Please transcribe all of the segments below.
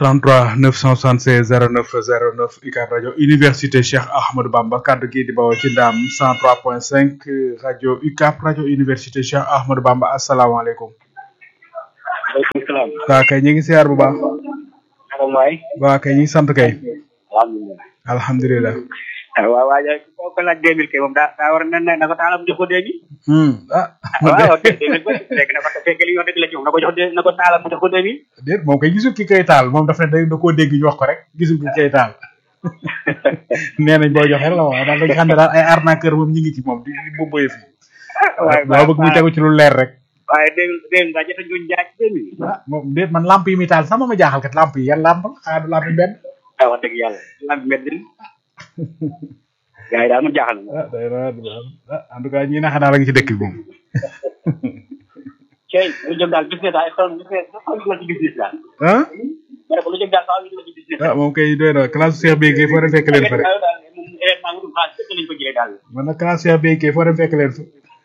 33 976 09 09 UCAB rajo université Cheikh Ahmadou Bamba kaddu gi di bawoo ci ndaam 103.5 rajo UCAB rajo université Cheikh Ahmadou Bamba asalaamaaleykum. waaleykum salaam. waa kay ñu ngi siyaar bu baax. naka waay. waa kay ñu ngi sant kay. alhamdulilah. alhamdulilah. waaw waaye koo ko laaj deux mille kay moom daa daa war na ne na ko taalam jox ko deux mille. ah. waaw deux mille ba léegi na ko fekk li ñu wax dëgg la ci moom na ko jox deux na ko taalam jox ko deux mille. déet moom kay gisul ki koy taal moom daf ne day da koo dégg ñu wax ko rek gisul ki koy taal. nee nañ boo joxe la waaye daal dañu xam ne daal ay arnaqueur moom ñu ngi ci moom di di boobu fi. waaye waaw bëgg mu tegu ci lu leer rek. waaye deux mille deux mille daa jot a ñu jaay ci deux mille. ah moom déet man lamp yi muy taal sax ma ma jaaxal kat lamp yi yan lamp la xanaa du lamp yi benn. ah wax dëgg yàlla lamp mbedd mi. gars yi daal man jaaxal na. ah day na ah en tout cas ñi na xanaa la nga ci dëkk bi moom. Cey lu jóg daal business daal xool business xool la ci business daal. ah ma ne ko lu jóg daal faaw ñu la ci business. ah moom kay doy na classe Cheikh Beye kay foo dem fekk leen fa rek. daal moom événement wutum xaalis fekk lañ ko jëlee daal. man nag classe Cheikh Beye kay foo dem fekk leen fa.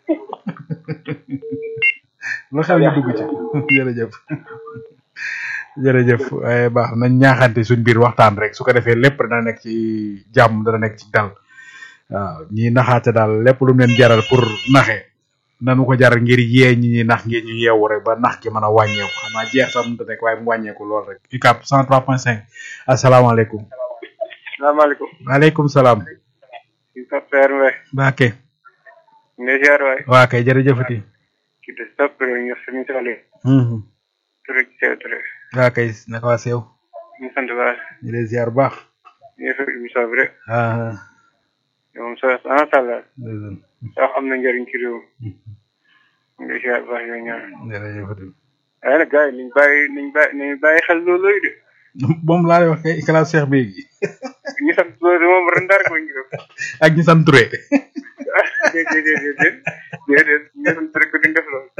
lu xew ñu dugg ci jërëjëf. jërëjëf waaye baax nañ ñaaxante suñ biir waxtaan rek su ko defee lépp dana nekk ci jàmm dana nekk ci dal waaw ñi naxaate daal lépp lu mu leen jaral pour naxe nanu ko jaral ngir yee ñi ñi nax ngir ñu yeewu rek ba nax ki mën a wàññeeku xanaa jeex sax mënut a nekk waaye mu wàññeeku lool rek UCAB 103.5 asalaamaaleykum. salaamaaleykum. waaleykum salaam. ci sa père Mbaye. Baake. ne ziar waay. waa kay jërëjëfati. ci des topp ñu suñu sali. Mhm. Touré ci sew Touré. waa kay naka waa seew. ñu sant baax. ñu lay ziar bu baax. ñu ngi fi émission bi rek. ah. moom sa macha allah. ndeysaan. sax am na njëriñ ci réew mi. ñu ngi ziar baax yooyu ñaan. jërëjëfati. waaye nag gars yi niñ bàyyi niñ bàyyi niñ bàyyi xel loolu de. moom laa lay wax kay classe Cheikh Beye gi. ñu sant loolu moom ren dara ko ñu def. ak ñi sant Touré. déedéet déedéet déedéet ñu sant rek duñ def loolu.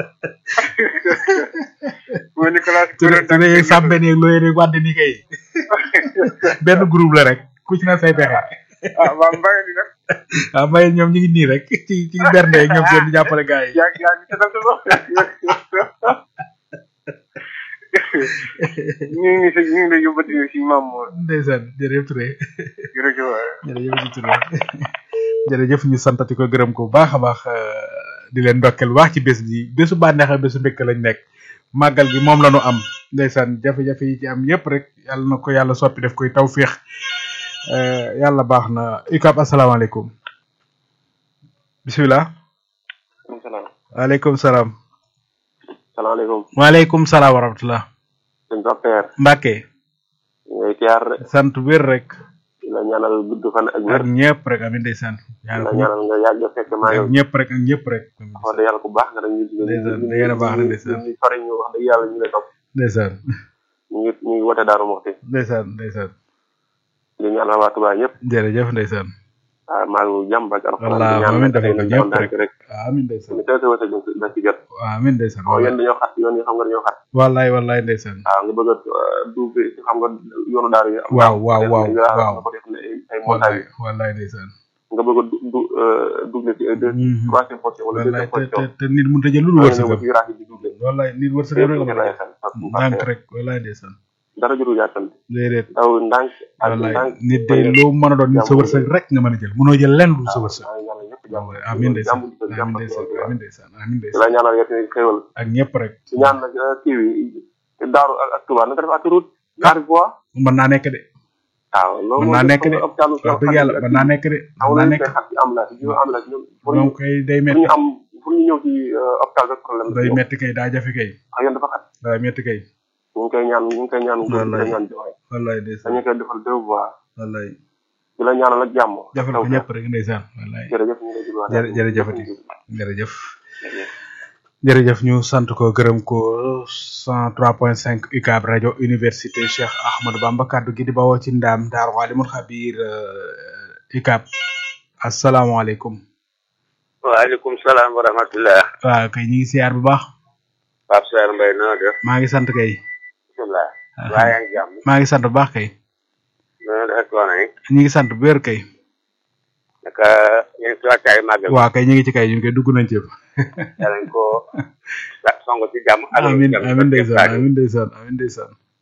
mooy ni classe Touré Touré yeeg Sambé yeeg looy yeeg wàdd ni kay benn groupe la rek ku ci na say pexe. ah waa Mbaye ni nag. waaw Mbaye ñoom ñu ngi nii rek ci ci bernde yeeg ñoom seen di jàppale gars yi. yaa yaa ngi seetal sa bopp. ñu ngi si ñu ngi lay yóbbati si maam Mor. ndeysaan jërëjëf Touré jërëjëf waay. jërëjëf si Touré jërëjëf ñu santati ko gërëm ko bu baax a baax di leen ndokkeel bu baax ci bés bi bésu bànneex ak bésu mbégte lañ nekk màggal gi moom la ñu am ndeysaan jafe-jafe yi ci am yépp rek yàlla na ko yàlla soppi def koy taw féex yàlla baax na UCAB asalaamaaleykum bisimilah. salaam. waaleykum salaam. salaamaaleykum. waaleykum salaam wa rahmatulah. sëñ Père. Mbacke. ngay tiyaar rek. sant wér rek. di la ñaanal gudd fan ak ak wér. ñëpp rek amin ndeysaan. di la ñaanal ñaanal nga yàgg a fekk maa ak yow. ñëpp rek ak ñëpp rek. wax dëgg yàlla ku baax nga rek ñu. Ndeysaan, da ngeen a baax na ndeysaan. ñu fari ñu wax dëgg yàlla ñu lay topp. ndeysaan ñu ngi ñu ngi wote Daaru Muxti. ndeysaan ndeysaan di ñaanal waa Tuubaa ñëpp. jërëjëf ndeysaan. waaw maa ngi jàmm ak alxuraan. wallaahi di ñaan amiin defal ko nañ ñëpp kontaan rek. rek. amin ndeysaan ñu teel sa wërsëg da ci jot. amin ndeysaan waaw yéen dañoo xat yoon yi xam nga dañoo xat. wallaay wallaay ndeysaan waaw nga bëgg a duub bi xam nga yoonu daaru yi. am waaw waaw waaw nga waaw nga ko def ne ay ay wallaay montagne wallaay ndeysaan nga bëgg a du du double ci ay deux Mhm. troisième position wala wallaay deuxième te te position. te nit mënut a jël lu nga ñëw wërsëgam ba ci raak yi di double. wallaay nit wërsëgam rek la yëpp mën a lay def xel parce que ndànk rek wallaay ndeysaan dara juru yàkkamti déedéet daw ndànk ak wallaay ndànk nit day loo mën a doon nit sa wërsëg rek nga mën a jël mënoo jël lenn lu sa wërsëg waaw ñaanal ñëpp jàmm amin ndeysaan jàmm di ko amin jàmm ndeysaan amin ndeysaan amin di la ndeysaan ñaanal yëpp xéwal ak ñëpp rek ci ñaan nag kii bi daaru ak ak Touba na nga def autoroute ñaari fois mën naa nekk de waaw loolu mën naa nekk de hôpital wax dëgg yàlla mën naa nekk de mën aw naa nañu nekk koy xat ci ambulance yi ñu ambulance ñoom pour ñu donc kay day pour metti ñu am pour ñu ñëw ci hôpital rek problème day metti kay daa jafe kay ak yéen dafa xat daa metti kay ñu ngi koy ñaan ñu ngi koy ñaan ñu ngi Wallaay. koy ñaan joxe wallaay ndeysaan dañu koy defal deux voies wallaay di la ñaanal ak jàmm defal ko ñëpp rek ndeysaan wallaay jërëjëf ñu ngi lay jël jërë jërëjëfati jërëjëf jërëjëf ñu sant ko gërëm ko 103.5 UCAB rajo université Cheikh Ahmadou Bamba kaddu gi di bawoo ci ndaam Daaru Alimul Xabiir euh, UCAB asalaamaaleykum waaleykum salaam wa rahmatullah waaw kay ñu ngi siyaar bu baax Pape Sarr Mbaye noo def maa ngi sant kay bisimilah waa yaa ngi jàmm maa ngi sant bu baax kay noo def coono yi ñu ngi sant bu wér kay naka yéen si wàccaay màggal waaw kay ñu ngi ci kay ñu ngi koy dugg nañ ci yàlla nañ ko song ci jàmm ak amin jàmm amin ndeysaan amin ndeysaan amin ndeysaan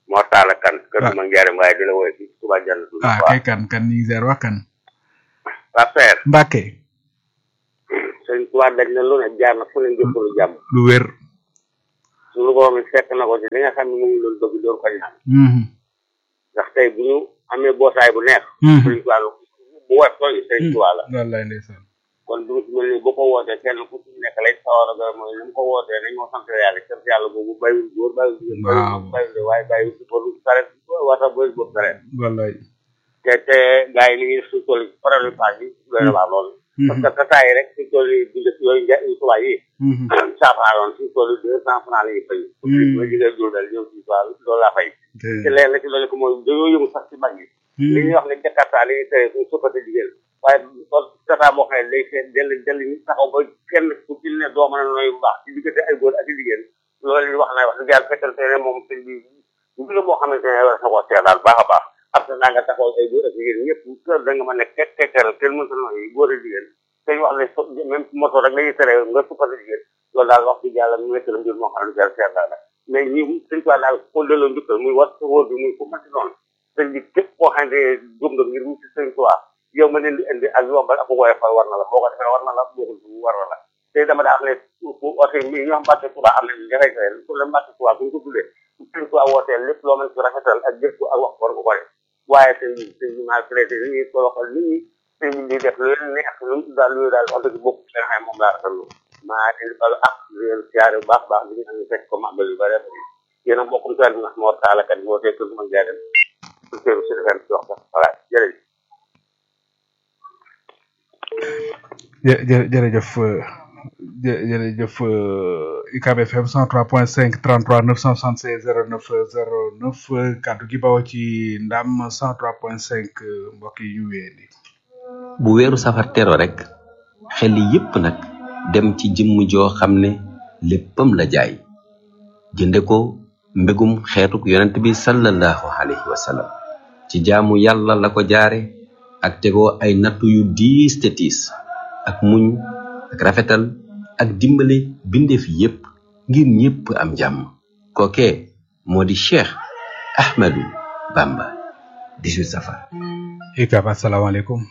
moo taala kan kër Ah. ma ngeerem waaye di la woowee fii Touba Jannatul ah Mahwa kay kan kan ñu ngi ziar wax kan Pape Seer Mbàkke sëñ Touba daj na lu ne jaar na fu ne njëkkalu jàmm lu wér suñu borom mi fekk na ko ci li nga xam ne mu ngi doon bëgg door ko ñaan Mhm. ndax tey bu ñu amee bootaay bu neex Mhm. sëñ Touba lu bu woyof tooy sëñ Touba la wallaay ndeysaan kon du mel ni bu ko wootee kenn ku ci nekk lay sawar a gën mooy ni mu ko wootee nañ moo sant yàlla sant yàlla boobu bàyyiwul góor bàyyiwul jigéen Waaw. bàyyiwul bàyyiwul waaye bàyyiwul si boru saret wata boy boobu saret wallaay te te gars yi li ñuy suñ toll problème page yi doy na waar loolu parce que tata yi rek suñ toll yi bu njëkk yooyu nja tubaab yi Mhm. saafaraaloon suñ toll deux cent francs la ñuy fay ma jigéen dul dal ñëw ci toile loolu laa fay te leen la ci loolu ko mooy dañoo yëngu sax ci mag yi li ñuy wax ne jakarta li ñuy tere suñ suppate jigéen waaye kon tata boo xam ne day seet dell dell ñu taxaw ba kenn ku ci ne doo mën a nooy bu baax ci diggante ay góor ak i jigéen loolu li wax na wax dëgg yàlla fekkante ne moom sëñ bi mbir la moo xamante ne war na ko seet daal baax a baax am na naa nga taxaw ay góor ak jigéen ñëpp kër da nga mën ne tek tekkeral kenn mënta nooy góor ak jigéen te ñu wax ne so même moto rek lañuy tere nga suppate jigéen loolu daal wax dëgg yàlla mu nekk la mbir moo xam ne jar seet daal la mais ñi sëñ ko daal ko delloo njukkal muy war sa wóor bi muy ko mënti noonu sëñ bi képp koo xam ne jóg nga ngir wuti sëñ Tuubaa yow ma leen di indi ak yombal ak woyofal war na la boo ko defee war na la boo ko war na la te dama daa xam ne oto yi ñoo xam Mbàkke Tuubaa am nañ jafe-jafe pour le Mbàkke Tuubaa bu ñu ko tuddee sëñ Tuubaa wootee lépp loo mën ci rafetal ak jëf ko ak wax war nga ko def waaye sëñ bi sëñ bi maa traité nit ñi toloxal nit ñi sëñ bi di def lu leen neex lu mu daal lu daal wax dëgg bokk ci nga xam ne moom laa rafetlu maa indi balu ak di leen siyaare bu baax baax di nga xam ne fekk ko màggal yu bare bari yéen a mbokkum tuwaat bi ndax moo taalakat yi wootee kër ma jaay dem suñu si defee ci wax ko voilà jërëjëf jë jë jërëjëf euh, jë jërëjëf euh, UCAB FM 103.5 33 976 09 09 kaddu gi bawoo ci ndam 103.5 euh, mbokk yi ñu wéyandi. bu weeru safar tero rek xel yépp nag dem ci jëmm joo xam ne léppam la jaay jënde ko mbégum xeetuk yonent bi sallallahu alayhi wa sallam ci jaamu yàlla la ko jaare ak tegoo ay nattu yu diis te tiis ak muñ ak rafetal ak dimbale bindeef yépp ngir ñépp am jàmm kookee moo di cheikh ahmadu bamba 18 safar UCAB asalaamaaleykum.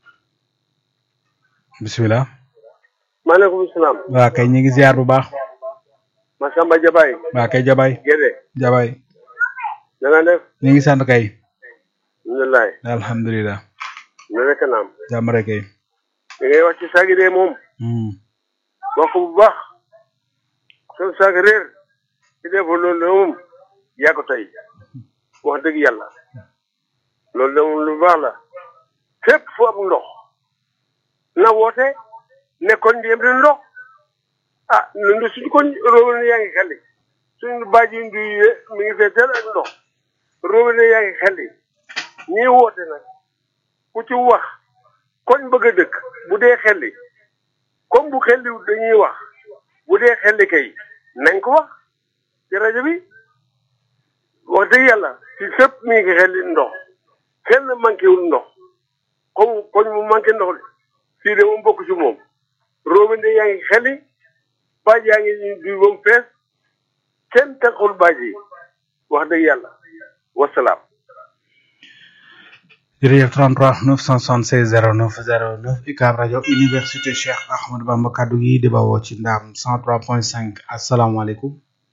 bisimilah. maaleykum salaam waa kay ñu ngi ziar bu baax. Masamba Jabaay waa kay Jabay Gédé Jabay na nga def ñu ngi sant kay. alhamdulilah alhamdulilah. na nekk naam jàmm rek kay. li ngay wax ci saagi dee moom Hmm. wax ko bu baax soo saag réer ci def loolu de moom yaa ko tey wax dëgg yàlla loolu de moom lu baax la fépp fu am ndox na woote nekkoon di yem di ndox ah ñun de suñu ko robinet yaa ngi xelli suñu bàjj yi ndu yi mi ngi fee teel ak ndox robinet yaa ngi xelli ñii woote nag ku ci wax koñ bëgg a dëkk bu dee xelli comme bu xelliwut dañuy wax bu dee xelli kay nañ ko wax ci rajo bi wax dëgg yàlla ci fépp mi ngi xelli ndox kenn manqué wul ndox comme koñ mu manqué ndox de fii de moom bokk ci moom robinet yaa ngi xelli baaj yaa ngi duy ba mu fees kenn taxul baaj yi wax dëgg yàlla wasalaam jërëjëf 33 976 09 09 UCAB rajo université Cheikh Ahmadou Bamba kaddu gi di bawoo ci ndaam 103.5 asalaamaaleykum.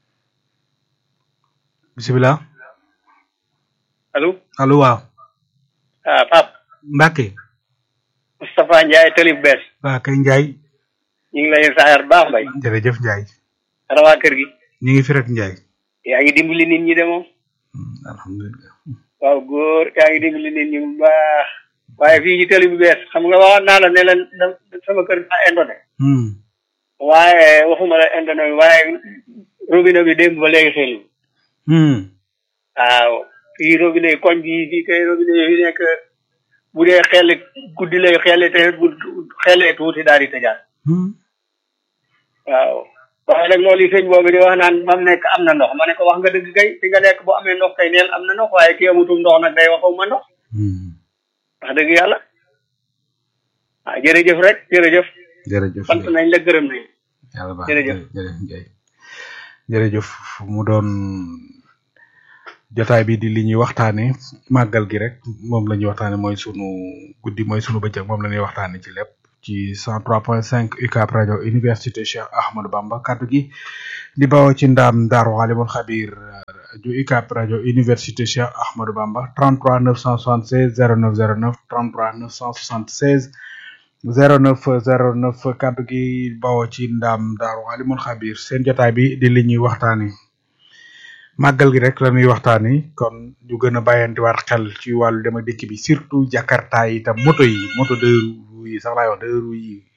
bisimilah. allo allo waaw. ah Pape Mbacke. Moustapha Ndiaye Talib Bees waa kay Ndiaye. ñu ngi lay saayar baax mbay jërëjëf Ndiaye. rawaa kër gi ñu ngi fi rek Ndiaye. yaa ngi dimbali nit ñi de moom Hmm, alhamdulilah. waaw góor yaa ngi dimbali nit ñi bu baax waaye fii ci Talib Bees xam nga waxoon naa la ne leen da- sama kër daa indone Hmm. waaye waxuma la indone bi waaye robinet bi démb ba léegi xel Hmm. waaw fii robinet yi koñ bi fii kay robinet yi fi nekk bu dee xel guddi lay xel te bu xelee tuuti daal di tëjaat Hmm. waaw waaye nag loolu yi sëñ boobu di wax naan mam nekk am na ndox ma ne ko wax nga dëgg kay fi nga nekk bu amee ndox kay neel am na ndox waaye ki amutum ndox nag day waxaw ma ndox Hmm. wax dëgg yàlla ah jërëjëf rek jërëjëf jërëjëf sant nañ la gërëm nañ yàlla baax jërëjëf. jërëjëf Ndiaye jërëjëf mu doon jotaay bi di li ñuy waxtaane màggal gi rek moom la ñuy waxtaane mooy sunu guddi mooy sunu bëccëg moom la ñuy waxtaane ci lépp ci 103.5 UCAB rajo université Cheikh Ahmadou Bamba kaddu gi di bawoo ci ndaam Daaru Alimul Xabir rajo UCAB rajo université Cheikh Ahmadou Bamba 33 976 0909 33 976 0909 kaddu gi bawoo ci ndaam Daaru Alimul Xabir seen jotaay bi di li ñuy waxtaane màggal gi rek la ñuy waxtaani kon ñu gën a bàyyantiwaat xel ci wàllu dem ak dikk bi surtout jakarta yi itam moto yi moto deux roues yi sax laay wax deux roues yi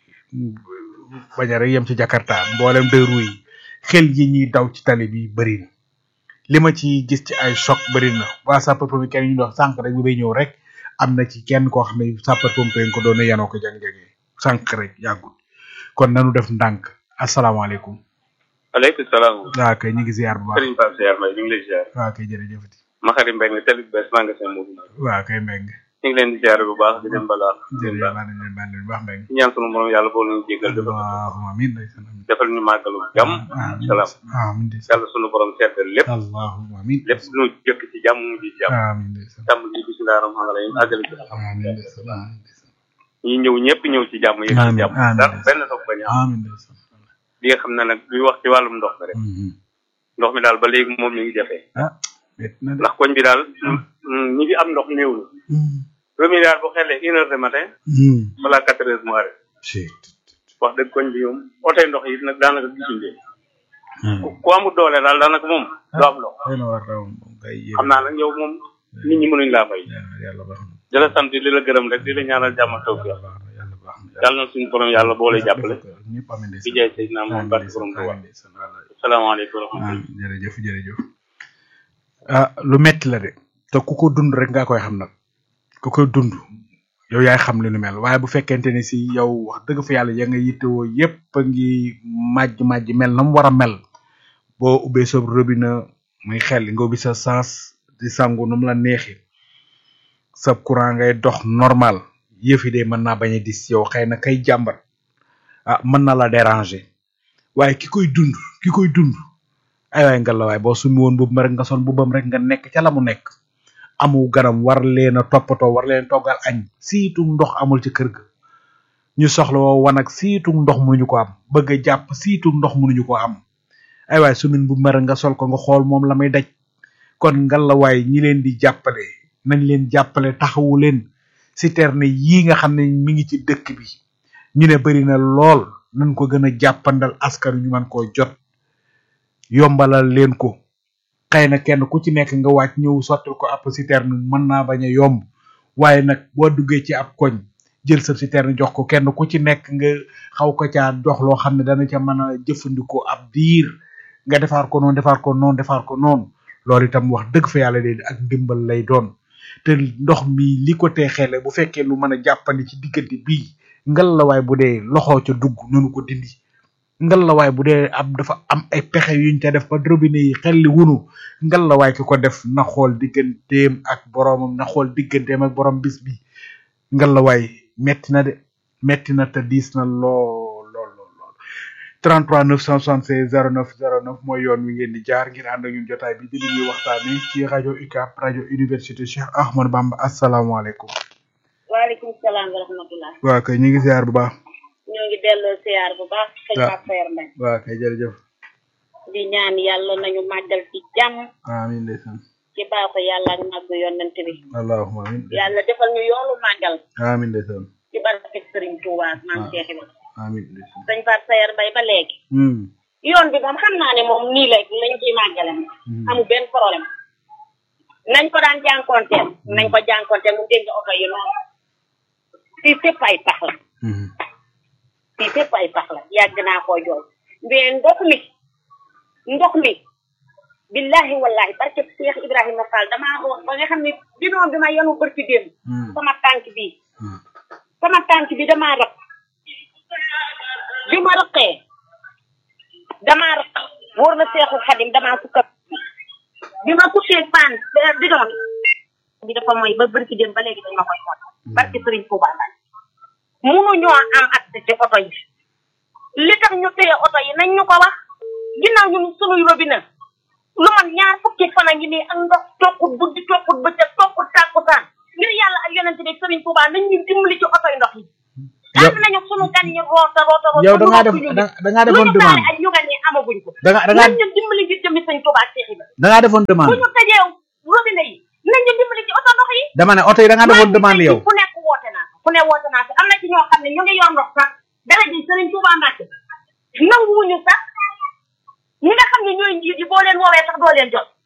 bañ a rek yem ci jakarta mboolem deux roues yi xel yi ñuy daw ci tali bi bëri na li ma ci gis ci ay choc bëri na waa sapeur pompier kenn ñu dox sànq rek bi bay ñëw rek am na ci kenn koo xam ne sapeur pompier ko doon yanoo ko jang-jangee sànq rek yàggul kon nanu def ndànk asalaamaaleykum aleykum salaam. waaw kay ñu ngi ziar bu baax Serigne Pape Seydou Mbaye ñu ngi lay ziar. waaw kay jërëjëfati Maxari Mbengue télé bu bees magasin Mourou. waaw kay mbeng ñu ngi leen di ziar bu baax di leen balaa. jërëjëf maa ngi leen baal leen bu baax mbeng di ñaan sunu borom yàlla boole ñu jégal defal allahumma amin ndeysaan amin defal ñu màggalu jàmm. amin salaam amin ndeysaan yàlla sunu borom seetal lépp allahumma amin lépp lu ñu jëkk ci jàmm mu ngi jàmm. amin ndeysaan jàmm ji bisimilah rahmaani rahim àggale ci amin ndeysaan amin ndeysaan ñi ñëw ñëpp ñëw ci jàmm yëpp ci Amiin, jàmm amiin. dara benn soog bañ a am amin ndeysaan li nga xam ne nag luy wax ci wàllum ndox mi rek Mhm. ndox mi daal ba léegi moom mi ngi jafe ah métti na de ndax koñ bi daal mm, ñi fi am ndox néew na Mhm. premier daal bu xelee une heure de matin Mhm. balaa quatre heures mu arrêté Shit. wax dëgg koñ bi moom oto ndox yi nag daanaka gisuñ leen Mhm. ku ku amul doole daal daanaka moom du am ndox xëy na war raw moom kay yéen xam naa nag yow moom nit ñi mënuñ laa fay yàlla yàlla baax na di la sant di la gërëm rek di la ñaanal jàmm ak tawfiq yàlla baax na yàlla baax na yàlla na suñu borom yàlla boole jàppale ñëpp amin di ndeysaan jaay Seydina amin Muhammad barke ndeysaan borom Tuubaa amin ndeysaan wallaay. salaamaaleykum wa rahmatulah ah jërëjëf jërëjëf ah lu metti la de te ku ko dund rek nga koy xam nag ku koy dund yow yaay xam li nu mel waaye bu fekkente ni si yow wax dëgg fa yàlla ya nga yittewoo yépp a ngi màjj màjj mel na mu war a mel boo ubbee sa robinet muy xel nga ubbi sa sens di sangu nu mu la neexi sa courant ngay dox normal yëf yi de mën naa bañ a dis yow xëy na kay jàmbat ah mën na la déranger waaye ki koy dund ki koy dund ay waay nga la waay boo sumi woon boobu rek nga sol bubam rek nga nekk ca la mu nekk amu ganam war leen a toppatoo war leen toggal añ siitu ndox amul ci kër ga ñu soxla woo wan ak siitu ndox mënuñu ko am bëgg a jàpp siitu ndox mënuñu ko am ay waay sumin bu mer nga sol ko nga xool moom la may daj kon ngalawaay ñi leen di jàppale nañ leen jàppale taxawu leen citerne yii nga xam ne mi ngi ci dëkk bi ñu ne bari na lool nañ ko gën a jàppandal askan wi ñu mën koo jot yombalal leen ko xëy na kenn ku ci nekk nga wàcc ñëw sottil ko ab citerne mën naa bañ a yomb waaye nag boo duggee ci ab koñ jël sa citerne jox ko kenn ku ci nekk nga xaw ko caa jox loo xam ne dana ca mën a jëfandikoo ab diir nga defaar ko noonu defaar ko noonu defaar ko noonu loolu itam wax dëgg fa yàlla de ak ndimbal lay doon te ndox mi li ko tee xele bu fekkee lu mën a jàppandi ci diggante bii ngal la waay bu dee loxoo ca dugg nanu ko dindi ngal la waay bu dee am dafa am ay pexe yuñ ca def ba robinet yi xelli wunu ngal la waay ki ko def na xool digganteem ak boroomam na xool digganteem ak borom bis bi ngal la waay metti na de metti na te diis na lool lool lool lool 33 976 09 09 mooy yoon wi ngeen di jaar ngir ànd ak ñun jotaay bi di li ñuy waxtaane ci rajo UCAB rajo université Cheikh Ahmadou Bamba asalaamaaleykum waaleykum salaam wa rahmatulah. waa kay ñu ngi ziar bu baax ñoo ngi delloo siyaar bu baax. sëñ waaw. Pape Saer Mbaye. waa kay jërëjëf di ñaan yàlla nañu màggal ci jàmm amin ndeysaan ci baaxu yàlla ak màggu yonent bi. allahumma amin yàlla defal ñu yoolu màggal amin ndeysaan ci barke Sëriñ Tuubaa ak maam Cheikh Ibrahima. amin ndeysaan sëñ Pape Saer Mbaye ba léegi. hmm yoon bi moom xam naa ne moom nii la lañ ciy màggale. amul benn problème. nañ ko daan jànkonteel. nañ ko jànkonteel mu dégg oto yi noonu. fii fépp ay pax la. hmm fii fépp ay pax la yàgg naa koo jooy mais ndox mi ndox mi billahi wallahi barke Cheikh Ibrahima Fall damaa root ba nga xam ne bidon bi ma yenu bërki démb hmm sama tànk bii hmm sama tànk bi damaa rëq bi ma rëqee damaa rëq wóor na Seexul Xadim damaa sukka bi ma sukkee paan bidon bi dafa mooy ba bërki démb ba léegi dañ ma koy xool barke Sëriñ Tuubaa la munuñoo am accès ci oto yi li tax ñu téye oto yi nañ ñu ko wax ginnaaw ñun sunuy robinet lu man ñaar fukki fan a ngi nii ak ndox tokkut guddi tokkut bëccëg tokkut tàkkusaan ngir yàlla ak yonente bi Serigne Touba nañ ñu dimbali ci oto ndox yi Yow- ànd nañu sunu gan ñi roota roota roota yow da lu ngaa def ëpp ñu da da ngaa lu defoon ñu taale demande ak ñu gan ñi amaguñ ko da nga da nañ ngaa ñu dimbali ngir jëmi Serigne Touba ak Cheikh Ibra da ngaa defoon bu demande ñu tëjee robinet yi nañ ñu dimbali ci oto ndox yi dama ne oto yi da ngaa defoon demande yow ku nekk woote naa ko ku ne woote naa ko am na ci ñoo xam ne ñu ngi yor ndox sax dara ji Serigne Touba Mbacke nanguwuñu sax ñi nga xam ne ñooy njiit yi boo leen woowee sax doo leen jot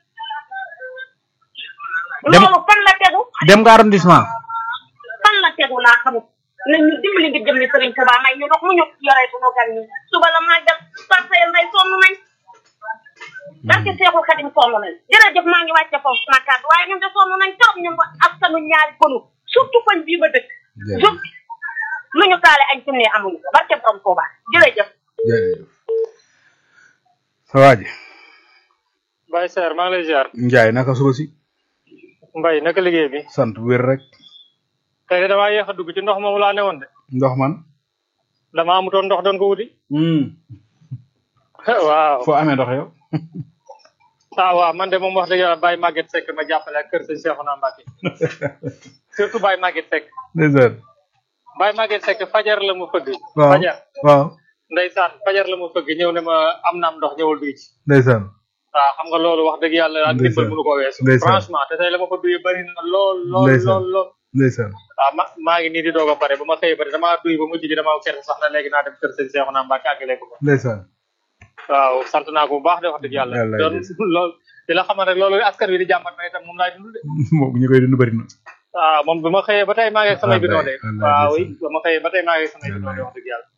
Dem- loolu fan la tegu dem nga arrondissement fan la tegu laa xamut nañ ñu dimbali ngir jëm ni Serigne Touba may ñu ndox mu ñu yoree sunu gan ñi suba la màggal parcelle nday sonn nañ barke Seexul Xadim sonn nañ jërëjëf maa ngi wàcce foofu sama kàddu waaye ñun de sonn nañ trop ñun ba askanu ñaari pënu surtout koñ bii ba dëkk jóg lu ñu taale añ suñu amuñu ko barke borom Touba jërëjëf jërëjëf sa waa ji Baye Seer maa ngi lay ziar Njaay naka suba si Mbaye naka liggéey bi sant wér rek tey de damaa yéex a dugg ci ndox moomu laa newoon de ndox man damaa amutoon ndox doon ko wuti hmm waaw foo amee ndox yow ah waaw man de moom wax dëgg yàlla Baye Maguette Seck ma jàppale ak kër sëñ Cheikhouna Mbacké surtout Baye Maguette Seck ndeysaan Baye Maguette Seck fajar la mu fëgg waaw fajar waaw ndeysaan fajar la mu fëgg ñëw ne ma am naam ndox ñëwal duy ci ndeysaan waaw xam nga loolu wax dëgg yàlla ak Ndeysaan. ndimbal mënu ko weesu Ndeysaan. franchement te tey la ma fa duy bëri na lool lool Ndeysaan. lool lool ndeysaan waaw ma maa ngi nii di doog a pare ba ma xëyee ba damaa duy ba mujj gi damaa kersa sax na léegi naa dem kër sëñ Cheikhouna Mbacké àggale ko fa ndeysaan waaw sant naa ko bu baax de wax dëgg yàlla Yàlla doon ndeysaan. lool di la xamal rek loolu askan wi di jàmbat na itam moom laay dund de moom ñi koy dund bëri na waaw moom bi ma xëyee ba tey maa ngi ak samay bidon de Wallaay, wallaay, waaw ndeysaan. oui ba ma xëyee ba tey maa ngi ak samay bidon de Wallaay. wax dëgg yàlla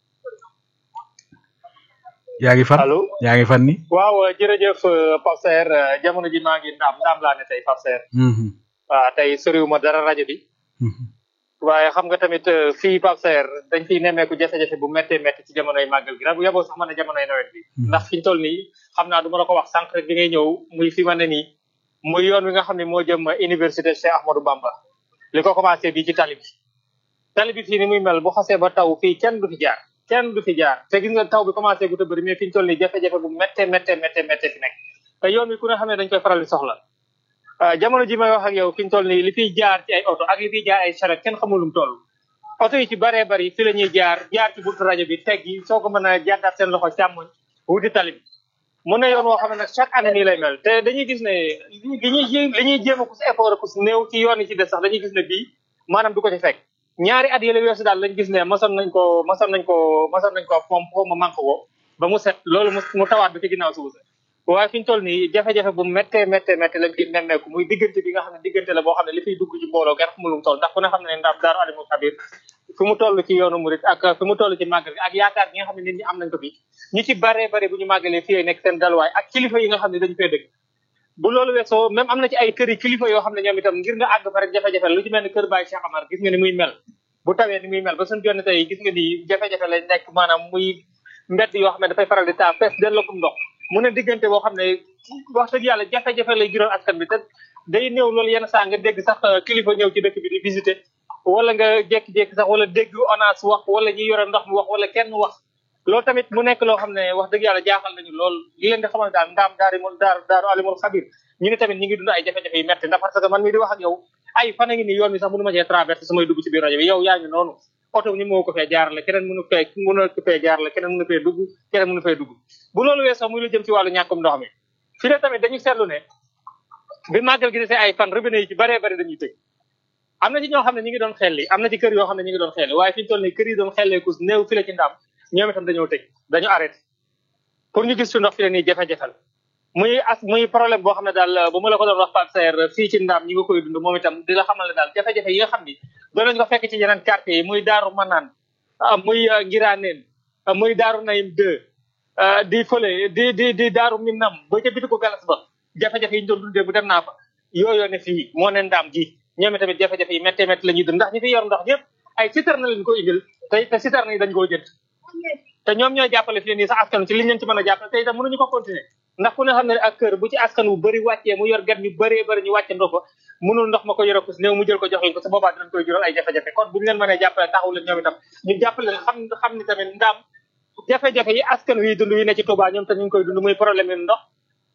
yaa ngi fan allo yaa ngi fan ni waaw jërëjëf euh, Pape Saer euh, jamono ji maa ngi ndaam ndaam laa ne tey Pape Saer Mhm. waaw tey soriwuma dara rajo bi Mhm. waaye xam nga tamit euh, fii Pape Saer dañ fiy nemmeeku jafe-jafe bu méttee métti ci jamonoy màggal gi bu yaboo sax ma ne jamonoy nawet bi ndax fi ñu toll nii xam naa du ma la ko wax sànq rek bi ngay ñëw muy fi ma ne nii muy yoon wi nga xam ne moo jëm université Cheikh Ahmadou Bamba li ko commencé bii ci tali bi tali bi fii ni muy mel bu xasee ba taw fii kenn du fi jaar kenn du fi jaar te gis nga taw bi commencé gu ta bëri mais fi ñu toll nii jafe-jafe bu méttee méttee méttee méttee fi nekk te yoon wi ku ne xam ne dañ koy faral di soxla ah jamono ji may wax ak yow fi ñu toll nii li fiy jaar ci ay oto ak li fiy jaar ay charrette kenn xamul lu mu toll oto yi ci baree bari fi la ñuy jaar jaar ci buntu rajo bi teg yi soo ko mën a jàddaat seen loxo càmmoñ wuti tali bi mu ne yoon woo xam ne nag chaque année nii lay mel te dañuy gis ne li ñuy jéem li ñuy jéem a ku si effort ku si néew ci yoon yi ci des sax dañuy gis ne bii maanaam du ko ci fekk ñaari at yële weesu daal lañ gis ne mosoon nañ ko mosoon nañ ko mosoon nañ ko pomp ko ma manque ko ba mu set loolu mu mu tawaat bi ci ginnaaw suuf sa waaye fi ñu toll nii jafe-jafe bu méttee méttee méttee lañ ci nemmeeku muy diggante bi nga xam ne diggante la boo xam ne li fiy dugg ci mbooloo kenn xamul lu mu toll ndax ku ne xam ne ndaam daaru alimul xabir fi mu toll ci yoonu murit ak fi mu toll ci màggal gi ak yaakaar gi nga xam ne nit ñi am nañ ko fi ñi ci baree bare bu ñu màggalee fii nekk seen dalwaay ak kilifa yi nga xam ne dañu fee dëkk bu loolu weesoo même am na ci ay kër yi kilifa yoo xam ne ñoom itam ngir nga àgg fa rek jafe-jafe la lu ci mel ni kër Baye Cheikh Amar gis nga ni muy mel bu tawee ni muy mel ba suñu jonne tey gis nga ni jafe-jafe lañ nekk maanaam muy mbedd yoo xam ne dafay faral di taa fees delloo ndox mu ne diggante boo xam ne wax dëgg yàlla jafe-jafe lay jural askan bi te day néew loolu yenn saa nga dégg sax kilifa ñëw ci dëkk bi di visiter wala nga jékki-jékki sax wala dégg ONAS wax wala ñi yore ndox mi wax wala kenn wax loolu tamit mu nekk loo xam ne wax dëgg yàlla jaaxal nañu lool li leen di xamal daal ndaam daari mul daar daaru alimul xabir ñu ne tamit ñi ngi dund ay jafe-jafe yu metti ndax parce que man mii di wax ak yow ay fan a ngi nii yoon bi sax mënu ma cee traversé su may dugg ci biir rajo bi yow yaa ngi noonu oto ni moo ko fee jaarale keneen mënu fee mënu ko fee jaarale keneen mënu fee dugg keneen mënu fee dugg bu loolu weesoo muy lu jëm ci wàllu ñàkkum ndox mi fi ne tamit dañu seetlu ne bi màggal gi desee ay fan robinet yi ci baree bari dañuy tëj am na ci ñoo xam ne ñi ngi doon xelli am na ci kër yoo xam ne ñi ngi doon xelli waaye fi ñu toll nii kër yi doon xelleeku néew fi la ci ndam ñoom itam dañoo tëj dañu arrêté pour ñu gis fi ndox fi la nii jafe-jafe la muy as muy problème boo xam ne daal bu ma la ko doon wax Pape Saer fii ci ndam ñi nga koy dund moom itam di la xamal ne daal jafe-jafe yi nga xam ni doon nañ ko fekk ci yeneen quartier yi muy Daaru Manaan muy Ngiraaneen muy Daaru Nayim 2 di fële di di di Daaru Minam ba ca bitiku galas ba jafe-jafe yi ñu doon dundee bu dem naa fa yooyu ne fii moo ne ndaam gi ñoom tamit jafe-jafe yi méttee métti la ñuy dund ndax ñi fi yor ndox ñëpp ay citerne na leen ko indil te te citerne yi dañ koo jënd te ñoom ñooy jàppale fi nii sax askan ci liñ leen ci mën a jàppale te itam mënuñu ko continuer ndax ku ne xam ne ak kër bu ci askan wu bëri wàccee mu yor gat ñu bëree bëri ñu wàcce ndox ko mënul ndox ma ko yore ko si néew mu jël ko jox leen ko su boobaa dinañ koy jural ay jafe-jafe kon bu ñu leen mënee jàppale taxaw leen ñoom itam ñu jàppale leen xam xam ni tamit ndaam jafe-jafe yi askan wi dund yi ne ci Touba ñoom tam ñu ngi koy dund muy problème yi ndox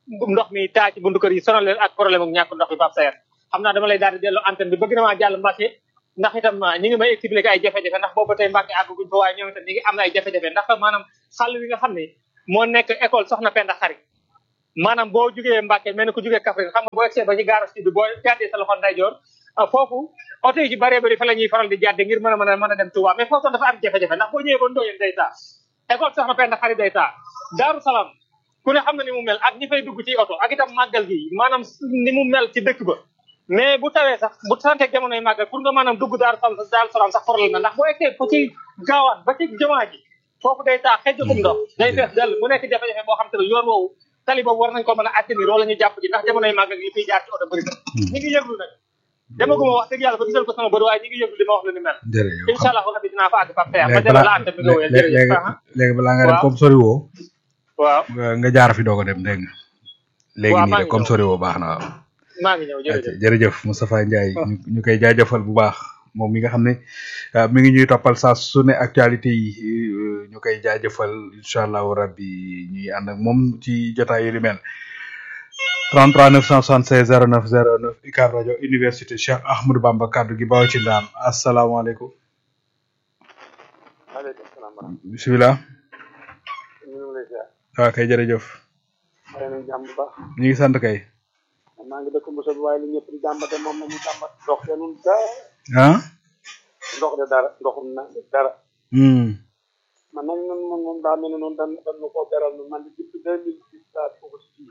ndox mi taa ci buntu kër yi sonal leen ak problème ak ñàkk ndox bi Pape Saer xam naa dama lay daal di delloo antenne bi bëgg na maa jàll Mbacke ndax itam ñi ngi may expliquer ay jafe-jafe ndax boobu ba tey Mbacke àgguñ fa waaye ñoom itam ñi ngi am na ay jafe-jafe ndax maanaam xàll wi nga xam ne moo nekk école soxna Penda Xari maanaam boo jugee Mbacke mel ni ku jugee Kaffrine xam nga boo egsee ba ci gaara si bi boo jàddee sa loxo ndeyjoor foofu oto yi ci bëree bëri fa la ñuy faral di jàdde ngir mën a mën a mën a dem Touba mais foofu dafa am jafe-jafe ndax boo ñëwee ba Ndoyen day taa école soxna Penda Xari day taa Daaru Salaam ku ne xam na ni mu mel ak ñi fay dugg ci oto ak itam màggal gi maanaam ni mu mel ci dëkk ba mais bu tawee sax bu santeeg jamonoy màggal pour nga maanaam dugg Daaru Salaam Daaru Salaam sax problème na ndax boo egsee ba ci gaawaan ba ci jamaa ji foofu day taa xejjatum ndox day fees dell mu nekk jafe-jafe boo xam te ne yoon woowu tali boobu war nañ ko mën a atténuer wala ñu jàpp ji ndax jamonoy màggal gi fiy jaar ci oto bëri na ñi ngi yëglu nag demaguma wax dëgg yàlla ba gisal ko sama bët waaye ñi ngi yëglu li ma wax lu ni mel jërëjëf incha allah rabbi dinaa fa àgg Pape Saer ma léegi delloo la balaa antenne bi nga wéyal léegi jërëjëf léegi balaa nga dem waaw. comme sori woo waaw nga nga jaar fi doog a dem dégg nga léegi waaw, nii maa de ngi comme ñëw. sori woo baax na waaw maa ngi ñëw jërëjëf jërëjëf Moustapha Ndiaye ñu ñu koy jaajëfal bu baax moom mi nga xam ne ah, mi ngi ñuy toppal saa su ne actualité yi euh, ñu koy jaajëfal incha allahu rabbi ñuy ànd ak moom ci jotaay yu ni mel 33 976 09 09 UCAB rajo université Cheikh Ahmadou Bamba kaddu gi baaw ci ndaam asalaamaaleykum aleykum salaam wa rahmatulah. bisimilah ñu ngi lay ziar. waaw kay jërëjëf xëy na jàmm bu baax. ñu ngi sant kay maa ngi dëkk Moussa bi waaye li ñëpp di jàmbate moom la ñu jàmbat ndox de nun dara ah ndox de dara ndoxum na dara. hmm man nag ñun moom moom daa mel ne noonu dañ dañ ko beral nu man depuis deux mille dix laa ko si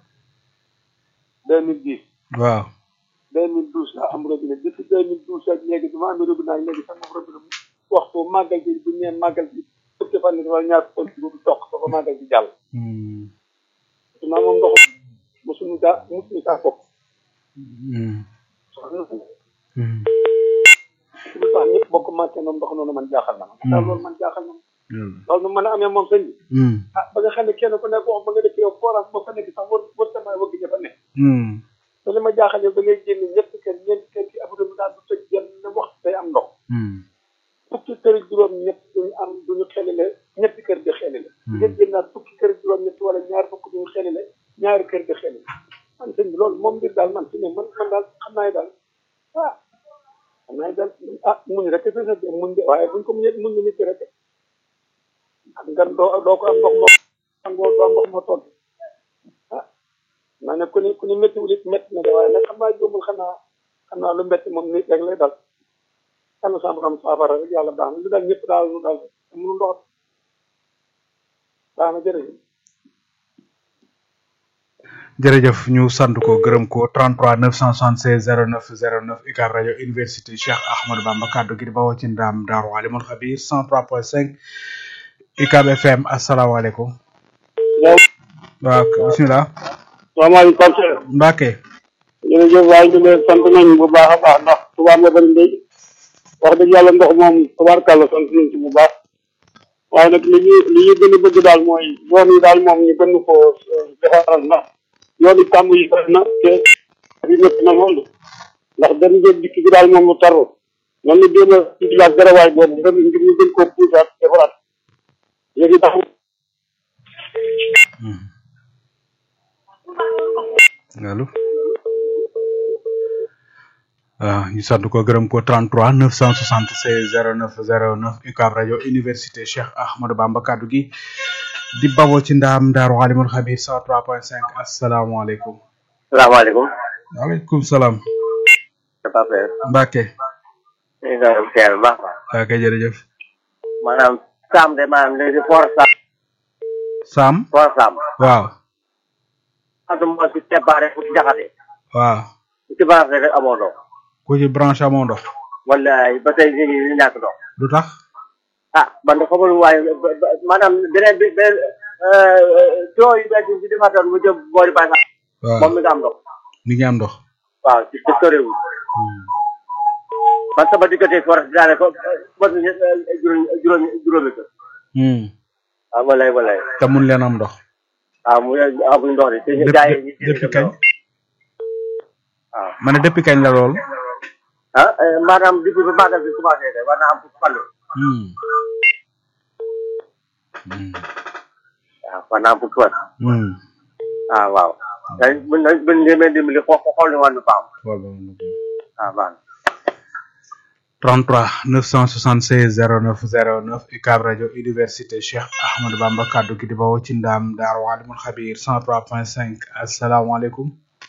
deux mille dix waaw deux mille douze laa am robinet depuis deux mille douze ak léegi bi ma amee robinet ak léegi sama robinet waxtu màggal bi bu ñëwee màggal bi fukki fan nit wala ñaar fukki fan bu toq ba ko màggal bi jàll hmm naa moom ndox mosuñu daa mosuñu saa bopp hmm hmm lu tax ñëpp bokk màcce noonu ndox noonu man jaaxal na ma daal loolu man jaaxal na ma loolu nu mën a amee moom sëñ bi hmm ah ba nga xam ne kenn ku nekk wax ba nga dëkk yow forage ba fa nekk sax war war sama wëgg ña fa nekk hmm te li ma jaaxal yow da ngay génn ñetti kër ñeenti kër ki abu dem daal du tëj benn wax day am ndox hmm fukki kër ak juróom ñett duñu am duñu xelile ñetti kër di xelile ngeen génnaat fukki kër ak juróom ñett wala ñaar fukk duñu xelile ñaari kër di xelile man sëñ bi loolu moom mbir daal man fi ne man man daal xam naa ne daal ah xam naa ne daal ah muñ rek fi sa muñ de waaye buñ ko muñee muñ ñu nit rek xam nga doo doo ko am ndox moo angoo doo am ndox moo togg ah naa ne ku ni ku ni métti wul it métti na de waaye nag xam naa jóomul xanaa xam naa lu métti moom nit rek lay dal yàlla sa xam saafara rek yàlla baax na lu daal ñëpp daal lu daal mënu ndox baax na jërëjëf jërëjëf ñu sant ko gërëm ko 33 976 09 09 UCAB rajo université Cheikh Ahmadou Bamba kaddu gi di bawoo ci ndaam Daaru Alimul Xabir 103.5 UCAB FM asalaamaaleykum. waaw bisimilah. salaamaaleykum Pape Cheikh Mbacke. jërëjëf waaye ñu leen sant nañ bu baax a baax ndax tubaab nga bëri ndey wax dëgg yàlla ndox moom tubaarkàlla sant nañ ci bu baax waaye nag li ñu li ñu gën a bëgg daal mooy yoon yi daal moom ñu gën ko defaral ndax yoon yi tàmb yi bëri na te bi métti na loolu ndax dem ngeen dikk bi daal moom lu taru noonu la jéem a utilaat garawaay boobu ngir ngir ñu gën koo puusaat defaraat léegi tax allo. waaw ñu sant ko gërëm ko 33 976 09 09 UCAB rajo université Cheikh Ahmadou Bamba kaddu gi di bawoo ci ndaam Daaru Alimul Xabir 103.5 asalaamaaleykum. salaamaaleykum. waaleykum salaam. Papa Père. Mbacke. ñu ngi doon seer bu baax a baax. waaw kay jërëjëf. maanaam Sam de maanaam léegi for Sam. Sam. for Sam. waaw. parce que moo ci séparé ku ci jaxate. waaw. ku ci branché rek amoo ndox. ku ci branche amoo ndox. wallaay ba tey ñu ngi ñu ñàkk ndox. lu tax. ah man de xamul waaye ba- ba- maanaam beneen bi beneen tuyau yu bees yi ci defatoon mu jëm boori Baye Fall. waaw moom mi nga am ndox. mi ngi am ndox. waaw ci ci soriwul. man sama diggante forage daane ko mot na juróomi juróomi juróomi kër. Hmm. waaw wallaay wallaay. te mun leen am ndox. waaw mu amuñ ndox de te Depuis- gars yi ñu depuis kañ. waaw ma ne depuis kañ la lool. ah eh, maanaam depuis ba màggal bi commencé de war naa am fukki fan Hmm. Hmm. waaw war naa am fukki fan Hmm. ah waaw day buñ buñ demee dimbali xool xool ni wàllu paam xool ba mu noppi. waaw baax na 33 976 09 09 UCAB rajo université Cheikh Ahmadou Bamba kaddu gi di bawoo ci ndaam Daaru Alimul Xabir 103.5 asalaamaaleykum.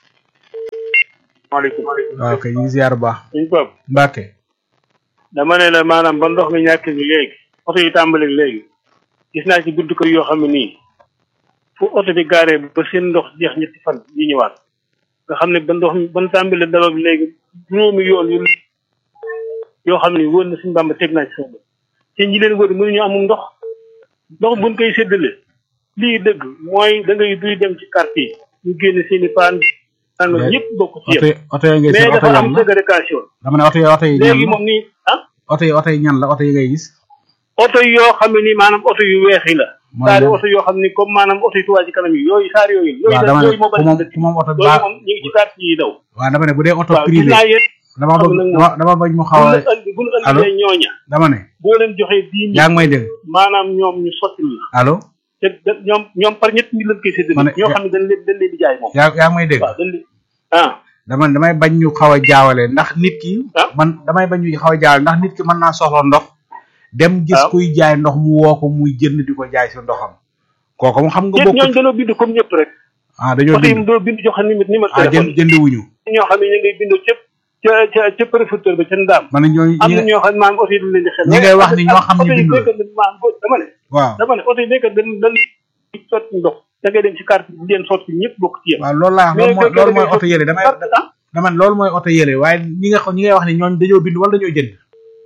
maaleykum waaw kay ñu ngi ziar bu baax. suñ bopp Mbacke. dama ne la maanaam ba ndox mi ñàkk bi léegi oto yi tàmbali léegi gis naa ci buntu kër yoo xam ne nii fu oto bi gaaree ba seen ndox jeex ñetti fan yi ñëwaat nga xam ne ba ndox mi ban tàmbali daloog léegi juróomi yoon yu yoo xam ne wóor na suñu bàmba teg naa ci sama bët te ñi leen wër mënuñu amum ndox ndox buñ koy séddale lii dëgg mooy da ngay duy dem ci quartier ñu génn seen i paan naan Mais ñëpp bokk ci oto yëpp yi oto yi ngay mais seen oto dafa am yan la ségrégation dama ne oto yi oto yi ñan léegi la moom nii ah oto yi oto yi ñan la oto yi ngay gis. oto yoo xam ne nii maanaam oto yu weex yi la Mooy saari lan? oto yoo xam ni comme maanaam oto yu tuwaa ci kanam yi yooyu saari yooyu yooyu waaw la dama ne yooyu moo ku bari moom dëkk ku moom oto yooyu baa moom ñu ngi ci quartier yi daw waaw dama ne bu dee oto waaw gis privé naa yéen dama xam bëgg nag dama dama bëgg mu xaw bu a ñu andi bu ñu allo andee ñooña dama ne boo leen joxee dix yaa mille ngi may dégg maanaam ñoom ñu sotti la allo te da ñoom ñoom par ñett ñi lañ koy séddale Ma ne- ñoo xam ne dañ leen dañ leen di jaay moom yaa yaa ngi may dégg waaw dañ leen ah dama ne damay bañ ñu xaw a jaawale ndax nit ki Ah. man damay bañ ñu xaw a jaawale ndax nit ki mën naa soxla ndox dem gis waaw. kuy jaay ndox mu woo ko muy jënd di ko jaay si ndoxam kooku moom xam nga te ñooñu bokkut dañoo bind comme ñëpp rek ah dañoo oto yi bind doo bind joxe numéro numéro ah téléphone jënd jënd wuñu ñoo xam ne ñu ngay bindoo cëpp ca ca ca préfecture ba ca ndaam man ñooñu am ñi na nga- ñoo xam ne maanaam oto yi dañ leen di xel ñi ngay wax ni ñoo xam ne oto yi bindul. béykat dañ maanaam boo- dama ne waaw dama ne oto yi béykat dañ dañ sotti ndox da ngay dem ci carte bi di leen sotti ñëpp bokk ci yéen waaw loolu laa wax mais loolu mooy béykat loolu mooy da ngay oto yële damay sotti ah dama ne loolu mooy oto yële waaye ñi nga xam ñi ngay wax ni ñooñu dañoo bind wala dañoo jënd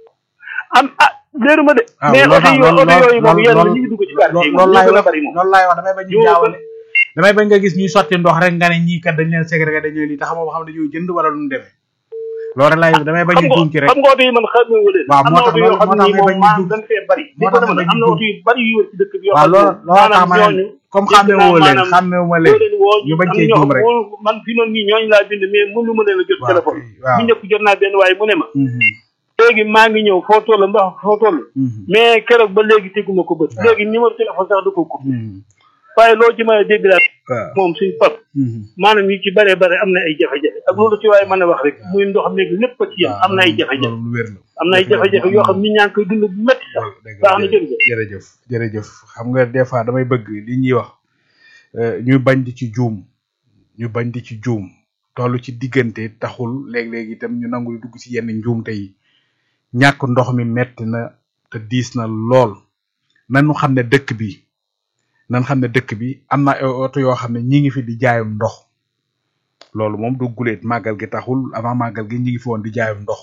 am ah léeru ma de waaw mais loolu oto yi loolu oto yooyu moom loolu yéen loolu ñu ngi dugg ci carte yi loolu moom laay ñu gën a wax bari moom loolu laay wax damay bañ ñu Ñoo jaawale damay bañ nga gis ñuy sotti ndox rek nga ne ñii kat dañ leen ségrégé dañoo lii te xamoo ba xam dañoo jënd wala lu mu demee loolu rek laay damay bañ xam ñu juum ci nga rek xam nga oto yi man xam nga leen waaw am moo na tax oto yoo xam moo ne tax nii may bañ moom ñu maanaam dugg. dañ fee bari moo dégg nga tax dama may ne bañ am ñu na dugg. oto yu bari yu wër ci dëkk bi yoo waaw xam ne loolu loolu tax maanaam ma ne ñooñu comme dégg xàmmee naa woo leen maanaam xàmmee wu ma boo leen leen woo ñu bañ am cee ñoo juum xam rek woo- man fi noonu nii ñooñu laa bind mais mënu ma leen a jot waaw téléphone waaw bu njëkk jot naa benn waaye mu ne ma Mhm, léegi maa ngi ñëw foo toll mbax foo toll mhm, mais keroog ba léegi teguma ko bët waaw. léegi numéro téléphone sax du ko ko mhm, waaye loo ci mën a dégg daal waaw moom suñ pap mhm. maanaam yi ci bare bare am na ay jafe-jafe ak loolu ci waaye mën a wax rek muy ndox meeg lépp a ci yem am na ay jafe-jafe loolu lu wér la am na ay jafe-jafe yoo xam ni ñaa ngi koy dund bu métti sax dëgg baax na la jërëjëf jërëjëf jërëjëf xam nga des fois damay bëgg li ñuy wax euh, ñu bañ di ci juum ñu bañ di ci juum toll ci diggante taxul léeg-léeg itam ñu nangu di dugg ci yenn njuumte yi ñàkk ndox mi metti na te diis na lool nanu xam ne dëkk bi nan xam ne dëkk bi am na ay oto yoo xam ne ñi ngi fi di jaayum ndox loolu moom du guleet màggal gi taxul avant màggal gi ñi ngi fi woon di jaayum ndox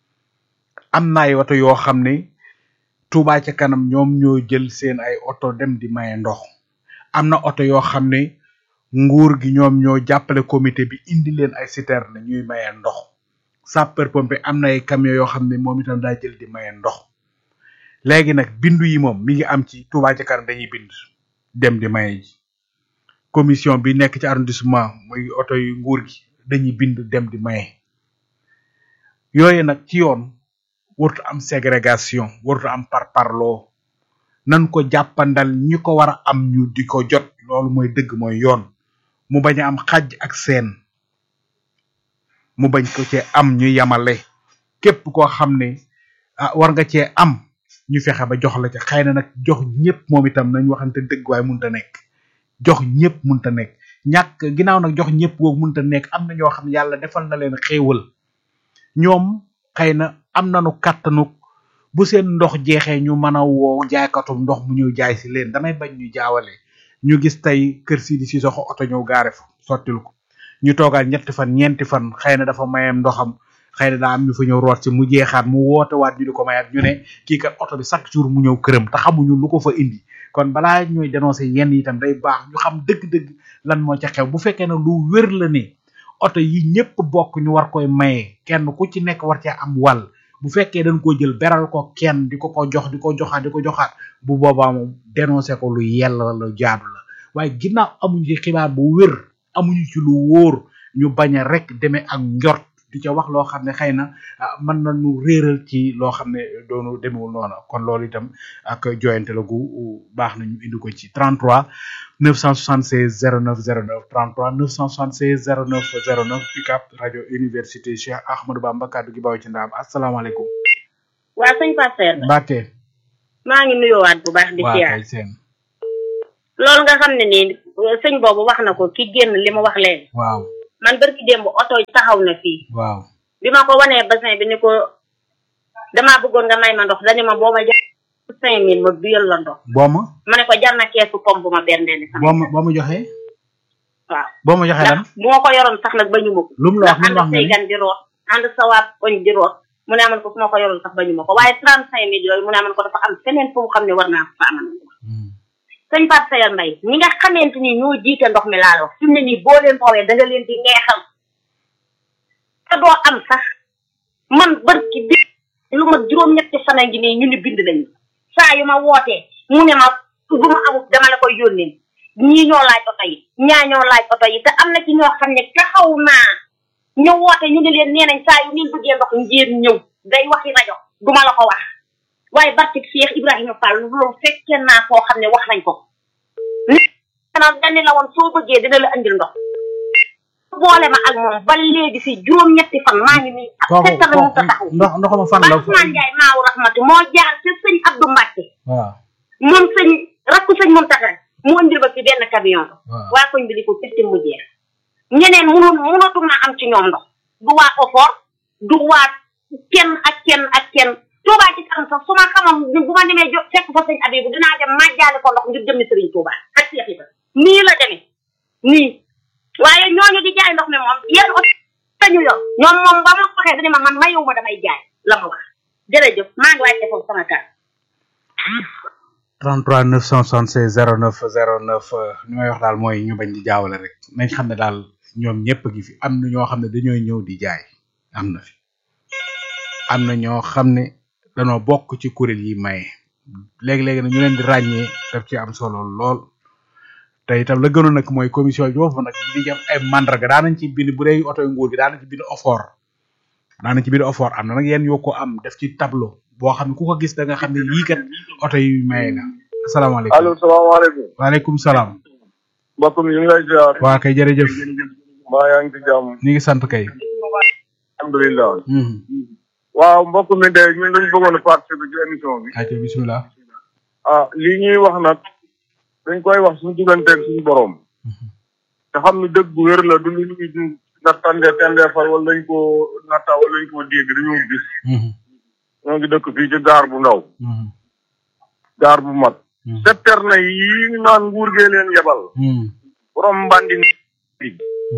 am na ay oto yoo xam ne Touba ca kanam ñoom ñoo jël seen ay oto dem di maye ndox am na oto yoo xam ne nguur gi ñoom ñoo jàppale comité bi indi leen ay citerne ñuy maye ndox sapeur pompier am na ay camion yoo xam ne moom itam daa jël di maye ndox léegi nag bindu yi moom mi ngi am ci Touba ca kanam dañuy bind dem di maye ji commission bi nekk ci arrondissement muy oto yu nguur gi dañuy bind dem di maye yooyu nag ci yoon warut am ségrégation warut am parparloo nan ko jàppandal ñi ko war a am ñu di ko jot loolu mooy dëgg mooy yoon mu bañ a am xàjj ak seen mu bañ ko cee am ñu yamale képp koo xam ne ah war nga cee am ñu fexe ba jox la ca xëy na nag jox ñëpp moom itam nañ waxante dëgg waaye munta nekk jox ñëpp munta nekk ñàkk ginnaaw nag jox ñëpp googu munta nekk am na ñoo xam ne yàlla defal na leen xéewal ñoom xëy na am nañu kàttanuk bu seen ndox jeexee ñu mën a woo jaaykatum ndox mu ñëw jaay si leen damay bañ ñu jaawale ñu gis tey kër si di si soxo oto ñëw gaare fa sottil ko ñu toogaat ñetti fan ñeenti fan xëy na dafa mayem ndoxam xëy na daa am ñu fa ñëw root si mu jeexaat mu woote waat ñu di ko mayaat ñu ne kii kat oto bi chaque jour mu ñëw këram te xamuñu lu ko fa indi kon balaa ñuy dénoncer yenn itam day baax ñu xam dëgg-dëgg lan moo ca xew bu fekkee ne lu wér la ne oto yi ñëpp bokk ñu war koy maye kenn ku ci nekk war cee am wàll bu fekkee dañ ko jël beral ko kenn di ko ko jox di ko joxaat di ko joxaat bu boobaa moom dénoncé ko lu yell la lu jaadu la waaye ginnaaw amuñu ci xibaar bu wér amuñu ci lu wóor ñu bañ a rek demee ak njort di ca wax loo xam ne xëy na ah, mën na nu réeral ci loo xam ne doonu demewul noonu kon loolu itam ak joyante la gu baax na ñu indi ko ci 33 976 09 09 33 976 09 09 UCAB rajo université Cheikh Ahmadou Bamba kaddu gi bawoo ci ndaam asalaamaaleykum. waa sëñ Pasteur Mbacke. maa ngi nuyoowaat bu baax di waa siyaar kay seen. loolu nga xam ne nii sëñ boobu wax na ko ki génn li mu wax léegi waaw man barki démb oto taxaw na fii waaw. bi ma ko wanee bassin bi ni ko damaa bëggoon nga may ma ndox dañu ma boo ma jar cinq mille ma biyal la ndox boo ma ma ne ko jar na keesu pompe ma berndeeli sama boo ma boo ma joxee. waaw boo ma joxee lan. ndax bu ma ko yoroon sax nag bañu ma ko lu mu la wax lu mu la wax ànd nga say ni gan di root ànd sa waa koñ di root mu ne aman ko su ma ko yoroon sax bañu ma ko waaye trente cinq mille yooyu mu ne aman ko dafa am feneen fu mu xam ne war naa ko fa amal sëñ Pape Sayar Mbaye ñi nga xamante ni ñoo jiite ndox mi laa la wax fi mu ne nii boo leen foowee da nga leen di neexal te doo am sax man barki bi lu ma juróom-ñetti fan a ngi nii ñu ni bind nañu saa yu ma wootee mu ne ma bu ma amut dama la koy yónnee ñii ñoo laaj oto yi ñaa ñoo laaj oto yi te am na ci ñoo xam ne taxaw naa ñu woote ñu ne leen nee nañ saa yu ngeen bëggee ndox ngeen ñëw day waxi rajo duma la ko wax waaye barke Cheikh Ibrahima Fall loolu fekkee naa koo xam ne wax nañ ko nit nag dañ la woon soo bëggee dina la andil ndox boole ma ak moom ba léegi si juróom-ñetti fan maa ngi nii ak kooku settala mu ta taxaw ndox ndoxama fan la. Ousmane Ndiaye maawu rahmati moo jaar ci sëñ Abdou Mbacke waaw moom sëñ rakku sëñ Mountakha mu andil ba ci benn camion waaw. waa koñ bi di ko fitti mu jeex ñeneen mënu mënatuma am ci ñoom ndox du waa OFOR du waa kenn ak kenn ak kenn Touba ci kanam sax su ma xamoon ni bu ma demee jo fekk fa sëñ Abibu dinaa dem màjjaale ko ndox ngir jëmmi sëriñ Touba ak Cheikh Ibra nii la demee nii waaye ñooñu di jaay ndox mi moom yéen aussi sañu yor ñoom moom ba ma ko waxee dañu ma man mayewuma damay jaay la ma wax jërëjëf maa ngi wàcce foofu sama kàddu 33 976 09 09 li may wax daal mooy ñu bañ di jaawale rek nañ xam ne daal ñoom ñëpp a ngi fi am na ñoo xam ne dañooy ñëw di jaay am na fi am na ñoo xam ne danoo bokk ci kuréel yi maye léegi-léegi nag ñu leen di ràññee daf ci am solo lool te itam la gënoon nag mooy commission bi foofu nag di am ay mandarga daanañ ci bind bu dee oto nguur gi daanañ ci bind ofoor daanañ ci bind ofoor am na nag yéen yoo ko am def ci tableau boo xam ne ku ko gis da nga xam ne yii kat oto yi maye la asalaamaaleykum allo salaamaaleykum waaleykum salaam mbokk mi ñu ngi lay ziar waa kay jërëjëf mbaa yaa ngi ci jàmm ñu ngi sant kay alhamdulilah Mhm. waaw mbokk mi de ñun dañu bëggoon a participer ci émission bi ayca bisimilah ah lii ñuy wax nag dañ koy wax suñu digganteeg suñu borom te xam ni dëgg bu wér la du lu ñuy nattande tendeefal wala lañ ko natta wala lañ ko dégg dañoo gis Mhm. ñoo ngi dëkk fii ci gaar bu ndaw Mhm. gaar bu mag septerne yi naan nguur gee leen yebal Mhm. borom mbandi bi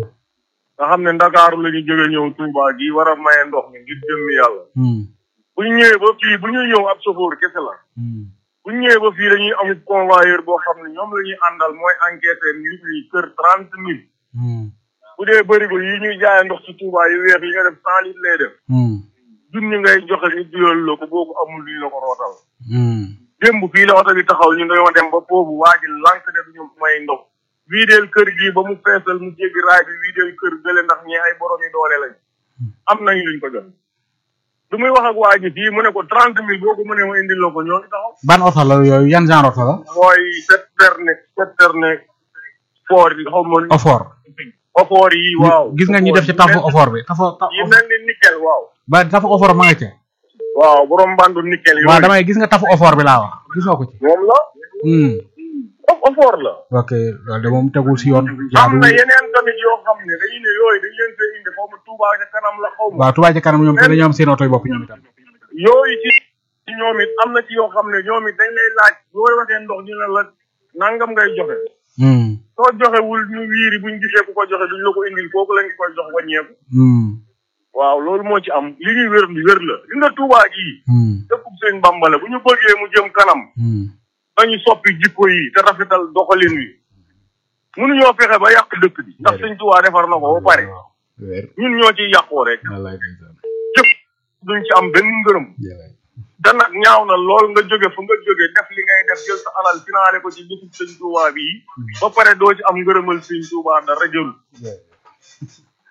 nga xam ne ndakaaru la ñu jóge ñëw Touba gi war a maye ndox mi ngir jëmmi yàlla Mhm. bu ñu ñëwee ba fii bu ñuy ñëw ab chauffeur kese la Mhm. bu ñu ñëwee ba fii dañuy amul convoyeur boo xam ne ñoom la ñuy àndal mooy enquêter nit ñi kër trente mille Mhm. bu dee bërigo yi ñuy jaayee ndox ci Touba yu weex yi nga def cent litres lay def Mhm. junni ngay joxe ñu duyal la ko boobu amul luñ la ko rootal Mhm. démb fii la oto bi taxaw ñu dañoo dem ba foofu waa ji lànk ne duñu may ndox wiideel kër gi ba mu feesal mu jéggi raay bi wiideel kër gële ndax ñi ay borom yi doole lañ am nañu luñ ko jox du muy wax ak waa ji fii mu ne ko trente mille boo ko mënee ma indil la ko ñoo ngi taxaw ban oto la yooyu yan genre oto la mooy septerne septerne foor yi xaw ma ofoor ofoor yi waaw gis nga ñi def ci tafu ofoor bi tafu ta- yi mel ni nickel waaw ba tafu ofoor ma nga ca waaw borom mbandu nickel waaw yooyu damay gis nga tafu ofoor bi laa wax gis nga ko ci moom la Hmm. ofoor la ok loolu de moom tegul si yoon am jaaduwul na yeneen tamit yoo xam ne dañuy ne yooyu dañ leen fee indi xaw ma Touba ca kanam la xaw ma waaw Touba ci kanam ñoom te dañoo am seen oto yi bopp ñoom itam yooyu ci ci ñoom it am na ci yoo xam ne ñoom it dañ lay laaj boo waxee ndox ñu ne la nangam ngay joxe Hmm. soo joxewul ñu wiiri buñ gisee ku ko joxe duñ la ko indil kooku lañ koy jox wàññeeku Hmm. waaw loolu moo ci am li ñuy wér ni wér la li nga Touba gii Hmm. dëkkub sëñ Bamba la bu ñu bëggee mu jëm kanam Hmm. dañu soppi jikko yi te rafetal doxalin wi mënuñoo fexe ba yàq dëkk bi ndax sëñ Touba defar na ko ba pare wér ñun ñoo ciy yàqoo rek wallaay ndeysaan jëf duñ ci am benn ngërëm jërëjëf. te nag ñaaw na lool nga jóge fu nga jóge def li ngay def jël sa alal finaale ko ci bisub sëñ Touba bii ba pare doo ci am ngërëmal sëñ Touba dara jël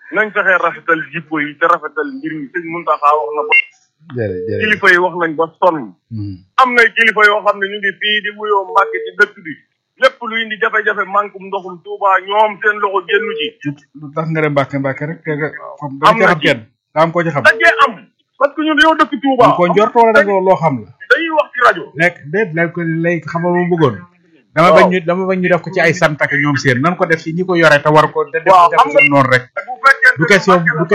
nañ fexee rafetal jikko yi te rafetal mbir mi sëñ Muntaxa wax na ba jërëjëf jërëjëf kilifa yi wax nañ ba sonn am na kilifa yoo xam ne ñu ngi fii di wuyoo Mbàkke ci dëkk bi lépp lu indi jafe-jafe mankum ndoxum Tuuba ñoom seen loxo génnu ci lu tax nga dem Mbàkke Mbàkke rek te nga xam am dañ na xam ci. kenn daa am ko ci xam dajee am parce que ñun dañoo dëkk Tuuba ñu ko njort wala da nga loo xam la dañuy wax ci rajo nekk déet léegi ko léegi xamal ma bëggoon dama bañ ñu dama bañ ñu def ko ci ay sant ak ñoom seen nan ko def ci ñi ko yore te war ko te def Waaw, def xam ko noonu rek bu fekkee du question du question